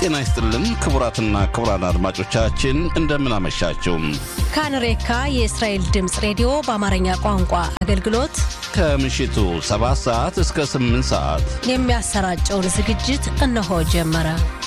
ጤና ይስጥልን ክቡራትና ክቡራን አድማጮቻችን እንደምን አመሻችሁ። ካንሬካ የእስራኤል ድምፅ ሬዲዮ በአማርኛ ቋንቋ አገልግሎት ከምሽቱ 7 ሰዓት እስከ 8 ሰዓት የሚያሰራጨውን ዝግጅት እነሆ ጀመረ።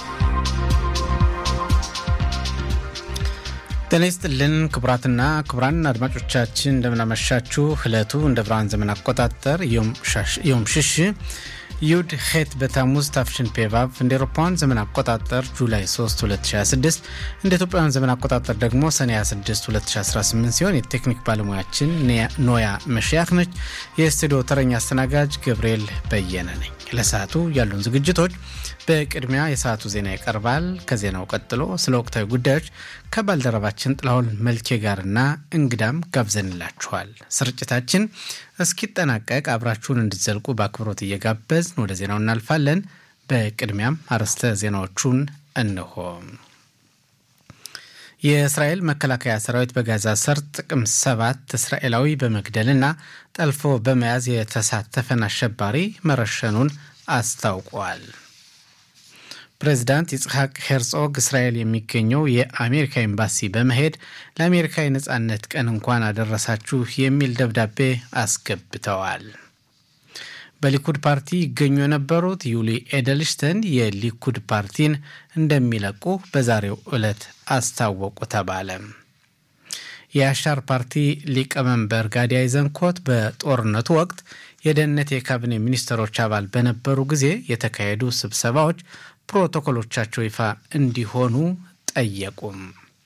ጤና ይስጥልን ክቡራትና ክቡራን አድማጮቻችን እንደምናመሻችሁ። ዕለቱ እንደ ብርሃን ዘመን አቆጣጠር ዮም ሽሽ ዩድ ሄት በታሙዝ ታፍሽን ፔቫቭ እንደ ኤሮፓውያን ዘመን አቆጣጠር ጁላይ 3 2026 እንደ ኢትዮጵያውያን ዘመን አቆጣጠር ደግሞ ሰኔ 26 2018 ሲሆን የቴክኒክ ባለሙያችን ኖያ መሽያክ ነች። የስቱዲዮ ተረኛ አስተናጋጅ ገብርኤል በየነ ነኝ። ለሰዓቱ ያሉን ዝግጅቶች በቅድሚያ የሰዓቱ ዜና ይቀርባል። ከዜናው ቀጥሎ ስለ ወቅታዊ ጉዳዮች ከባልደረባችን ጥላሁን መልኬ ጋርና እንግዳም ጋብዘንላችኋል። ስርጭታችን እስኪጠናቀቅ አብራችሁን እንድትዘልቁ በአክብሮት እየጋበዝን ወደ ዜናው እናልፋለን። በቅድሚያም አርዕስተ ዜናዎቹን እንሆ። የእስራኤል መከላከያ ሰራዊት በጋዛ ሰርጥ ጥቅምት ሰባት እስራኤላዊ በመግደልና ጠልፎ በመያዝ የተሳተፈን አሸባሪ መረሸኑን አስታውቋል። ፕሬዚዳንት ይስሐቅ ሄርጾግ እስራኤል የሚገኘው የአሜሪካ ኤምባሲ በመሄድ ለአሜሪካ የነፃነት ቀን እንኳን አደረሳችሁ የሚል ደብዳቤ አስገብተዋል። በሊኩድ ፓርቲ ይገኙ የነበሩት ዩሊ ኤደልሽተን የሊኩድ ፓርቲን እንደሚለቁ በዛሬው ዕለት አስታወቁ ተባለ። የአሻር ፓርቲ ሊቀመንበር ጋዲ አይዘንኮት በጦርነቱ ወቅት የደህንነት የካቢኔ ሚኒስትሮች አባል በነበሩ ጊዜ የተካሄዱ ስብሰባዎች ፕሮቶኮሎቻቸው ይፋ እንዲሆኑ ጠየቁም።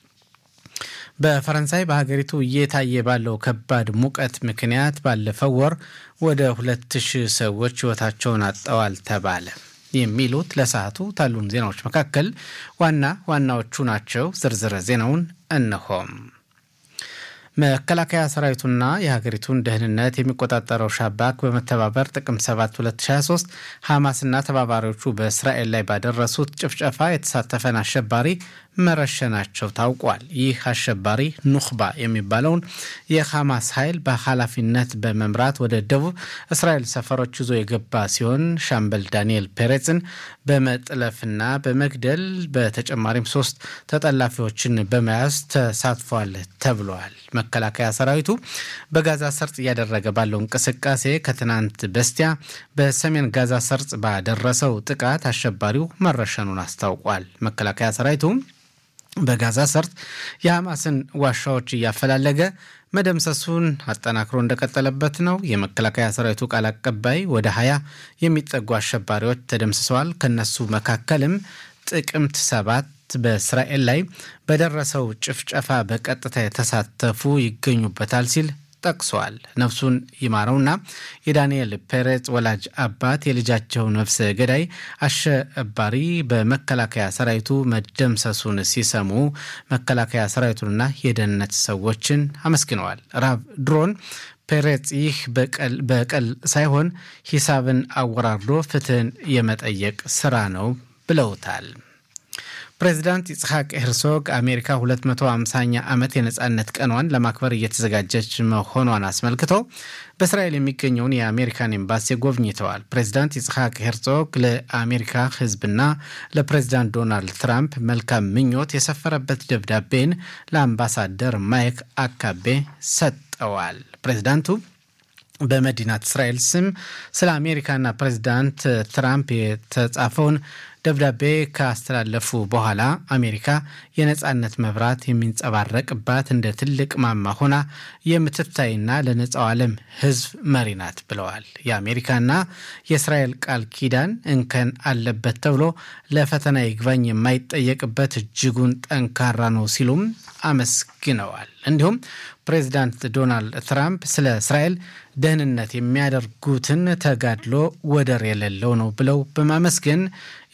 በፈረንሳይ በሀገሪቱ እየታየ ባለው ከባድ ሙቀት ምክንያት ባለፈው ወር ወደ ሁለት ሺህ ሰዎች ሕይወታቸውን አጠዋል ተባለ። የሚሉት ለሰዓቱ ታሉን ዜናዎች መካከል ዋና ዋናዎቹ ናቸው። ዝርዝረ ዜናውን እነሆም። መከላከያ ሰራዊቱና የሀገሪቱን ደህንነት የሚቆጣጠረው ሻባክ በመተባበር ጥቅምት 7 2023 ሐማስና ተባባሪዎቹ በእስራኤል ላይ ባደረሱት ጭፍጨፋ የተሳተፈን አሸባሪ መረሸናቸው ታውቋል። ይህ አሸባሪ ኑኽባ የሚባለውን የሐማስ ኃይል በኃላፊነት በመምራት ወደ ደቡብ እስራኤል ሰፈሮች ይዞ የገባ ሲሆን ሻምበል ዳንኤል ፔሬጽን በመጥለፍና በመግደል በተጨማሪም ሶስት ተጠላፊዎችን በመያዝ ተሳትፏል ተብሏል። መከላከያ ሰራዊቱ በጋዛ ሰርጥ እያደረገ ባለው እንቅስቃሴ ከትናንት በስቲያ በሰሜን ጋዛ ሰርጥ ባደረሰው ጥቃት አሸባሪው መረሸኑን አስታውቋል። መከላከያ ሰራዊቱ በጋዛ ሰርጥ የሐማስን ዋሻዎች እያፈላለገ መደምሰሱን አጠናክሮ እንደቀጠለበት ነው። የመከላከያ ሰራዊቱ ቃል አቀባይ ወደ ሀያ የሚጠጉ አሸባሪዎች ተደምስሰዋል። ከነሱ መካከልም ጥቅምት ሰባት በእስራኤል ላይ በደረሰው ጭፍጨፋ በቀጥታ የተሳተፉ ይገኙበታል ሲል ጠቅሷል። ነፍሱን ይማረውና የዳንኤል ፔሬዝ ወላጅ አባት የልጃቸው ነፍሰ ገዳይ አሸባሪ በመከላከያ ሰራዊቱ መደምሰሱን ሲሰሙ መከላከያ ሰራዊቱንና የደህንነት ሰዎችን አመስግነዋል። ራብ ድሮን ፔሬዝ ይህ በቀል ሳይሆን ሂሳብን አወራርዶ ፍትህን የመጠየቅ ስራ ነው ብለውታል። ፕሬዚዳንት ይስሐቅ ሄርሶግ አሜሪካ 250ኛ ዓመት የነፃነት ቀኗን ለማክበር እየተዘጋጀች መሆኗን አስመልክቶ በእስራኤል የሚገኘውን የአሜሪካን ኤምባሲ ጎብኝተዋል። ፕሬዚዳንት ይስሐቅ ሄርሶግ ለአሜሪካ ሕዝብና ለፕሬዚዳንት ዶናልድ ትራምፕ መልካም ምኞት የሰፈረበት ደብዳቤን ለአምባሳደር ማይክ አካቤ ሰጠዋል። ፕሬዚዳንቱ በመዲናት እስራኤል ስም ስለ አሜሪካና ፕሬዚዳንት ትራምፕ የተጻፈውን ደብዳቤ ካስተላለፉ በኋላ አሜሪካ የነፃነት መብራት የሚንጸባረቅባት እንደ ትልቅ ማማ ሆና የምትታይና ለነፃው ዓለም ሕዝብ መሪ ናት ብለዋል። የአሜሪካና የእስራኤል ቃል ኪዳን እንከን አለበት ተብሎ ለፈተና ይግባኝ የማይጠየቅበት እጅጉን ጠንካራ ነው ሲሉም አመስግነዋል። እንዲሁም ፕሬዚዳንት ዶናልድ ትራምፕ ስለ እስራኤል ደህንነት የሚያደርጉትን ተጋድሎ ወደር የሌለው ነው ብለው በማመስገን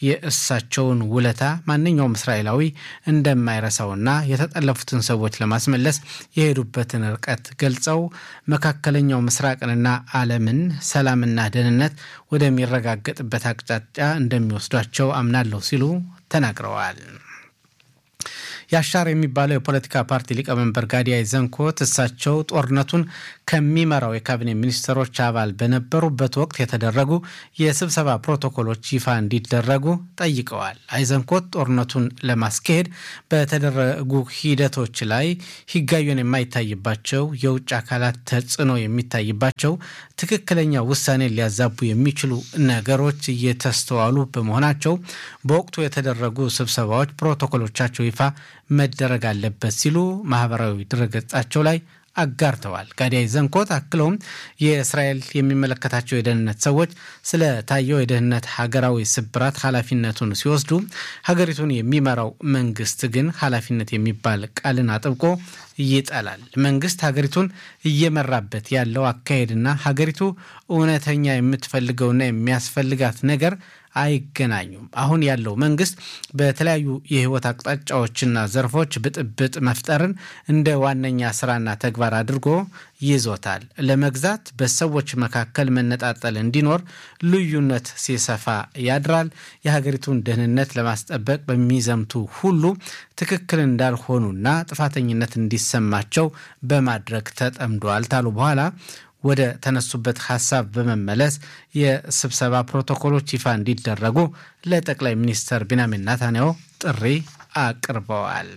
የእሳቸውን ውለታ ማንኛውም እስራኤላዊ እንደማይረሳውና የተጠለፉትን ሰዎች ለማስመለስ የሄዱበትን ርቀት ገልጸው መካከለኛው ምስራቅንና ዓለምን ሰላምና ደህንነት ወደሚረጋገጥበት አቅጣጫ እንደሚወስዷቸው አምናለሁ ሲሉ ተናግረዋል። ያሻር የሚባለው የፖለቲካ ፓርቲ ሊቀመንበር ጋዲ አይዘንኮት እሳቸው ጦርነቱን ከሚመራው የካቢኔ ሚኒስትሮች አባል በነበሩበት ወቅት የተደረጉ የስብሰባ ፕሮቶኮሎች ይፋ እንዲደረጉ ጠይቀዋል። አይዘንኮት ጦርነቱን ለማስካሄድ በተደረጉ ሂደቶች ላይ ህጋዊን የማይታይባቸው የውጭ አካላት ተጽዕኖ የሚታይባቸው ትክክለኛ ውሳኔ ሊያዛቡ የሚችሉ ነገሮች እየተስተዋሉ በመሆናቸው በወቅቱ የተደረጉ ስብሰባዎች ፕሮቶኮሎቻቸው ይፋ መደረግ አለበት ሲሉ ማህበራዊ ድረገጻቸው ላይ አጋርተዋል። ጋዲያይ ዘንኮት አክለውም የእስራኤል የሚመለከታቸው የደህንነት ሰዎች ስለታየው የደህንነት ሀገራዊ ስብራት ኃላፊነቱን ሲወስዱ፣ ሀገሪቱን የሚመራው መንግስት ግን ኃላፊነት የሚባል ቃልን አጥብቆ ይጠላል። መንግስት ሀገሪቱን እየመራበት ያለው አካሄድና ሀገሪቱ እውነተኛ የምትፈልገውና የሚያስፈልጋት ነገር አይገናኙም። አሁን ያለው መንግስት በተለያዩ የህይወት አቅጣጫዎችና ዘርፎች ብጥብጥ መፍጠርን እንደ ዋነኛ ስራና ተግባር አድርጎ ይዞታል። ለመግዛት በሰዎች መካከል መነጣጠል እንዲኖር ልዩነት ሲሰፋ ያድራል። የሀገሪቱን ደህንነት ለማስጠበቅ በሚዘምቱ ሁሉ ትክክል እንዳልሆኑና ጥፋተኝነት እንዲሰማቸው በማድረግ ተጠምዷል ታሉ በኋላ ወደ ተነሱበት ሀሳብ በመመለስ የስብሰባ ፕሮቶኮሎች ይፋ እንዲደረጉ ለጠቅላይ ሚኒስትር ቢንያሚን ናታንያሁ ጥሪ አቅርበዋል።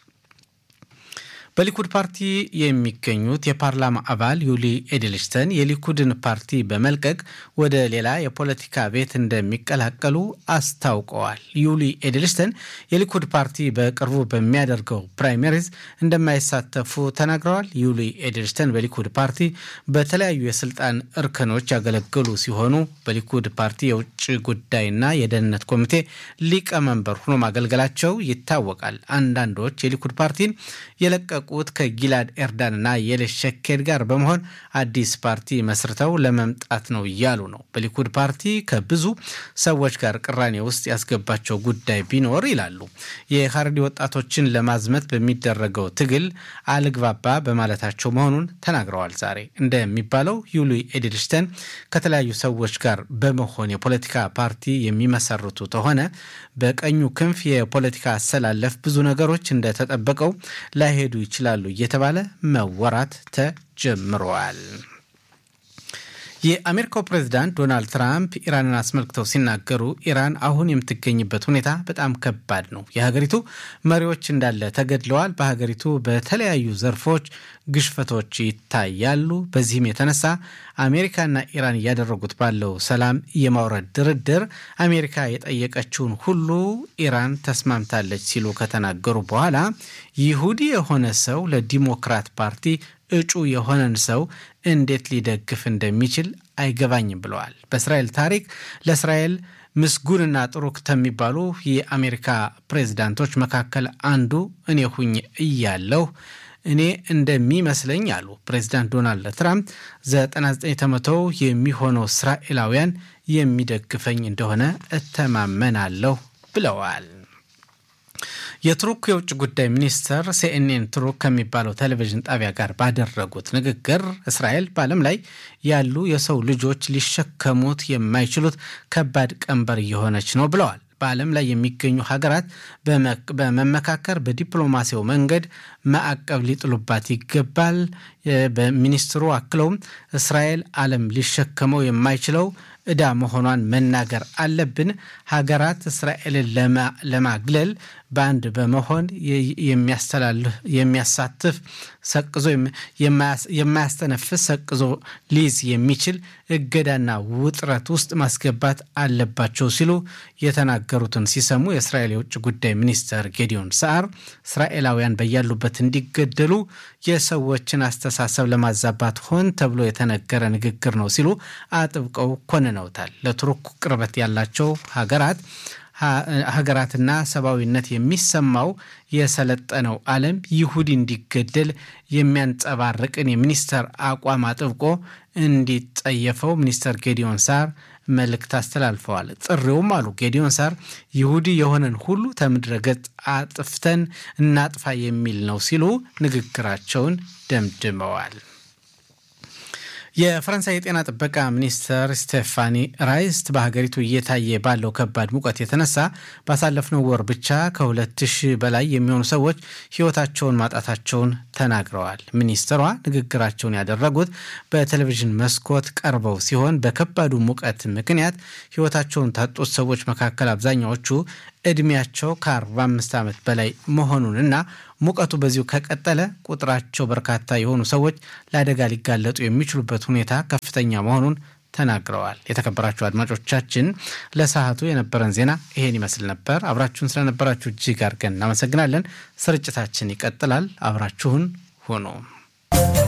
በሊኩድ ፓርቲ የሚገኙት የፓርላማ አባል ዩሊ ኤድልስተን የሊኩድን ፓርቲ በመልቀቅ ወደ ሌላ የፖለቲካ ቤት እንደሚቀላቀሉ አስታውቀዋል። ዩሊ ኤድልስተን የሊኩድ ፓርቲ በቅርቡ በሚያደርገው ፕራይመሪዝ እንደማይሳተፉ ተናግረዋል። ዩሊ ኤድልስተን በሊኩድ ፓርቲ በተለያዩ የስልጣን እርከኖች ያገለገሉ ሲሆኑ በሊኩድ ፓርቲ የውጭ ጉዳይና የደህንነት ኮሚቴ ሊቀመንበር ሆኖ ማገልገላቸው ይታወቃል። አንዳንዶች የሊኩድ ፓርቲን የለቀቁ ቁት ከጊላድ ኤርዳንና የሌሽ ሸኬድ ጋር በመሆን አዲስ ፓርቲ መስርተው ለመምጣት ነው እያሉ ነው። በሊኩድ ፓርቲ ከብዙ ሰዎች ጋር ቅራኔ ውስጥ ያስገባቸው ጉዳይ ቢኖር ይላሉ የሀረሪ ወጣቶችን ለማዝመት በሚደረገው ትግል አልግባባ በማለታቸው መሆኑን ተናግረዋል። ዛሬ እንደሚባለው ዩሊ ኤድልስተን ከተለያዩ ሰዎች ጋር በመሆን የፖለቲካ ፓርቲ የሚመሰርቱ ከሆነ በቀኙ ክንፍ የፖለቲካ አሰላለፍ ብዙ ነገሮች እንደተጠበቀው ላይሄዱ ይችላሉ እየተባለ መወራት ተጀምረዋል። የአሜሪካው ፕሬዚዳንት ዶናልድ ትራምፕ ኢራንን አስመልክተው ሲናገሩ ኢራን አሁን የምትገኝበት ሁኔታ በጣም ከባድ ነው። የሀገሪቱ መሪዎች እንዳለ ተገድለዋል። በሀገሪቱ በተለያዩ ዘርፎች ግሽፈቶች ይታያሉ። በዚህም የተነሳ አሜሪካና ኢራን እያደረጉት ባለው ሰላም የማውረድ ድርድር አሜሪካ የጠየቀችውን ሁሉ ኢራን ተስማምታለች ሲሉ ከተናገሩ በኋላ ይሁዲ የሆነ ሰው ለዲሞክራት ፓርቲ እጩ የሆነን ሰው እንዴት ሊደግፍ እንደሚችል አይገባኝም ብለዋል። በእስራኤል ታሪክ ለእስራኤል ምስጉንና ጥሩ ከሚባሉ የአሜሪካ ፕሬዝዳንቶች መካከል አንዱ እኔ ሁኝ እያለሁ እኔ እንደሚመስለኝ አሉ ፕሬዚዳንት ዶናልድ ትራምፕ 99 ከመቶ የሚሆነው እስራኤላውያን የሚደግፈኝ እንደሆነ እተማመናለሁ ብለዋል። የቱርክ የውጭ ጉዳይ ሚኒስትር ሲኤንኤን ቱርክ ከሚባለው ቴሌቪዥን ጣቢያ ጋር ባደረጉት ንግግር እስራኤል በዓለም ላይ ያሉ የሰው ልጆች ሊሸከሙት የማይችሉት ከባድ ቀንበር እየሆነች ነው ብለዋል። በዓለም ላይ የሚገኙ ሀገራት በመመካከር በዲፕሎማሲያዊ መንገድ ማዕቀብ ሊጥሉባት ይገባል። በሚኒስትሩ አክለውም እስራኤል ዓለም ሊሸከመው የማይችለው ዕዳ መሆኗን መናገር አለብን። ሀገራት እስራኤልን ለማግለል በአንድ በመሆን የሚያሳትፍ ሰቅዞ የማያስተነፍስ ሰቅዞ ሊይዝ የሚችል እገዳና ውጥረት ውስጥ ማስገባት አለባቸው ሲሉ የተናገሩትን ሲሰሙ የእስራኤል የውጭ ጉዳይ ሚኒስትር ጌዲዮን ሰዓር እስራኤላውያን በያሉበት እንዲገደሉ የሰዎችን አስተሳሰብ ለማዛባት ሆን ተብሎ የተነገረ ንግግር ነው ሲሉ አጥብቀው ኮንነውታል። ለቱርክ ቅርበት ያላቸው ሀገራት ሀገራትና ሰብአዊነት የሚሰማው የሰለጠነው ዓለም ይሁዲ እንዲገደል የሚያንጸባርቅን የሚኒስተር አቋም አጥብቆ እንዲጠየፈው ሚኒስተር ጌዲዮን ሳር መልእክት አስተላልፈዋል። ጥሪውም አሉ ጌዲዮን ሳር ይሁዲ የሆነን ሁሉ ከምድረ ገጽ አጥፍተን እናጥፋ የሚል ነው ሲሉ ንግግራቸውን ደምድመዋል። የፈረንሳይ የጤና ጥበቃ ሚኒስትር ስቴፋኒ ራይስት በሀገሪቱ እየታየ ባለው ከባድ ሙቀት የተነሳ ባሳለፍነው ወር ብቻ ከሁለት ሺህ በላይ የሚሆኑ ሰዎች ሕይወታቸውን ማጣታቸውን ተናግረዋል። ሚኒስትሯ ንግግራቸውን ያደረጉት በቴሌቪዥን መስኮት ቀርበው ሲሆን በከባዱ ሙቀት ምክንያት ሕይወታቸውን ታጡት ሰዎች መካከል አብዛኛዎቹ ዕድሜያቸው ከ45 ዓመት በላይ መሆኑንና ሙቀቱ በዚሁ ከቀጠለ ቁጥራቸው በርካታ የሆኑ ሰዎች ለአደጋ ሊጋለጡ የሚችሉበት ሁኔታ ከፍተኛ መሆኑን ተናግረዋል። የተከበራችሁ አድማጮቻችን ለሰዓቱ የነበረን ዜና ይሄን ይመስል ነበር። አብራችሁን ስለነበራችሁ እጅግ አድርገን እናመሰግናለን። ስርጭታችን ይቀጥላል። አብራችሁን ሁኑ።